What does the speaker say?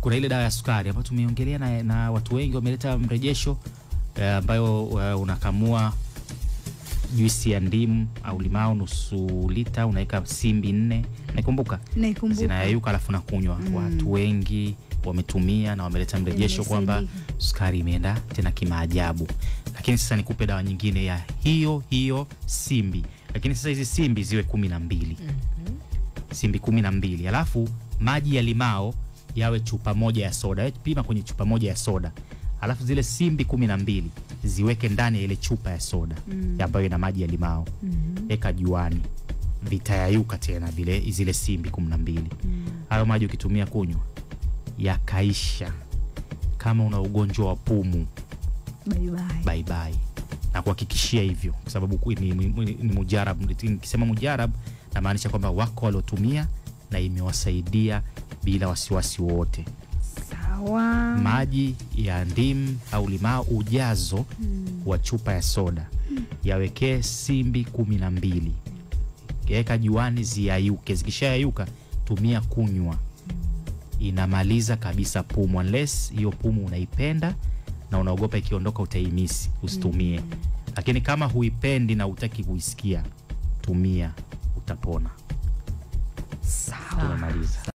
kuna ile dawa ya sukari ambayo tumeongelea na, na watu wengi wameleta mrejesho eh, ambayo uh, unakamua juisi ya ndimu au limao nusu lita unaweka simbi nne naikumbuka naikumbuka zinayayuka alafu nakunywa Mm. watu wengi wametumia na wameleta mrejesho kwamba Imesaidika. sukari imeenda tena kimaajabu lakini sasa nikupe dawa nyingine ya hiyo hiyo simbi lakini sasa hizi simbi ziwe kumi na mbili simbi kumi na mbili alafu maji ya limao yawe chupa moja ya soda Wewe pima kwenye chupa moja ya soda alafu zile simbi kumi na mbili ziweke ndani ya ile chupa ya soda Mm. ambayo ina maji ya limao Mhm. eka juani vitayayuka tena vile zile simbi kumi na mbili Mm. hayo maji ukitumia kunywa yakaisha kama una ugonjwa wa pumu Bye bye. baibai na kuhakikishia hivyo kwa sababu ku- ni, ni, ni, ni mujarab nikisema mujarab namaanisha kwamba wako waliotumia na imewasaidia bila wasiwasi wowote Sawa. maji ya ndimu au limao ujazo Mm. wa chupa ya soda yawekee simbi kumi na mbili weka juani ziyayuke zikishayayuka tumia kunywa inamaliza kabisa pumu unless hiyo pumu unaipenda na unaogopa ikiondoka utaimisi usitumie lakini kama huipendi na utaki kuisikia tumia utapona Sawa. tumemaliza